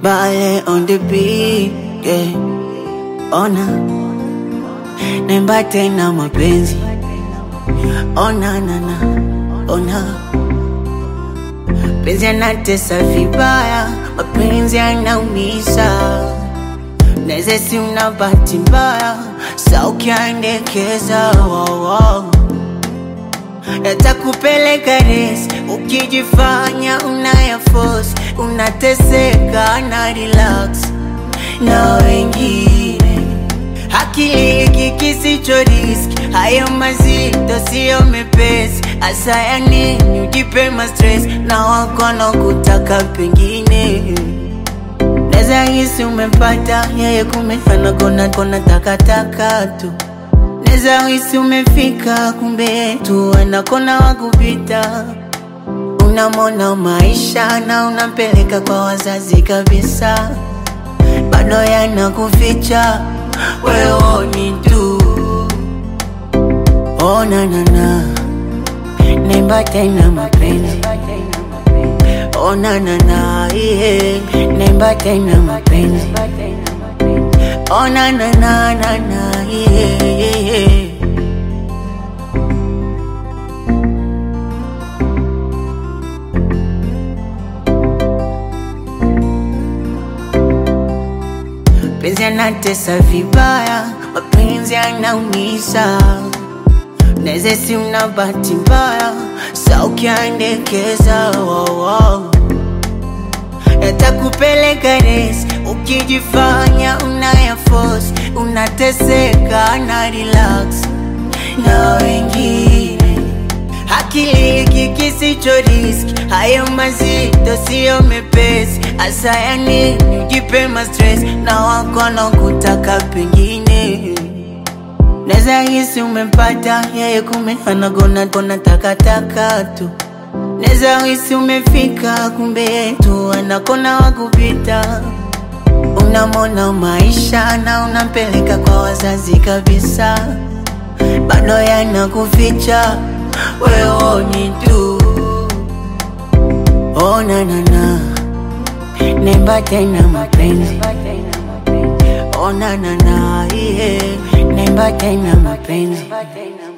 Bale on the beat, yeah. Ona naimba tena mapenzi, ona nana, ona penzi anatesa vibaya, mapenzi anaumiza, neze si una bahati mbaya, sa ukiandekeza wow, wow. Yatakupeleka resi ukijifanya unaya force, unateseka na relax na wengine. Akili hiki kisicho riski, hayo mazito siyo mepesi. Asa ya nini ujipe ma stress na wakono kutaka pengine Neza hisi umepata yeye kumefana kona kona takataka tu Neza hisi umefika kumbe tu anakona wakupita Unamona maisha na unampeleka kwa wazazi kabisa Bado yanakuficha wewe ni tu Oh na na na Naimba tena mapenzi Oh na na na yeah. Naimba tena mapenzi Oh na na na na na yeah, yeah, yeah. Penzi anatesa vibaya, mapenzi anaumiza, neze si una bahati mbaya, sa ukiandekeza wow, wow. Yatakupeleka resi ukijifanya unaya force, unateseka na relax na wengine. Akili hiki kisicho riski, hayo mazito siyo mepesi. Asa ya nini ujipe ma stress na wakono kutaka pengine Neza hisi umepata yeye kume anagona kona takataka tu Neza hisi umefika kumbe tu anakona wakupita Unamona maisha na unampeleka kwa wazazi kabisa Bado yanakuficha wewe ni tu Oh na na na Naimba tena mapenzi Oh na na na yeah. Naimba tena mapenzi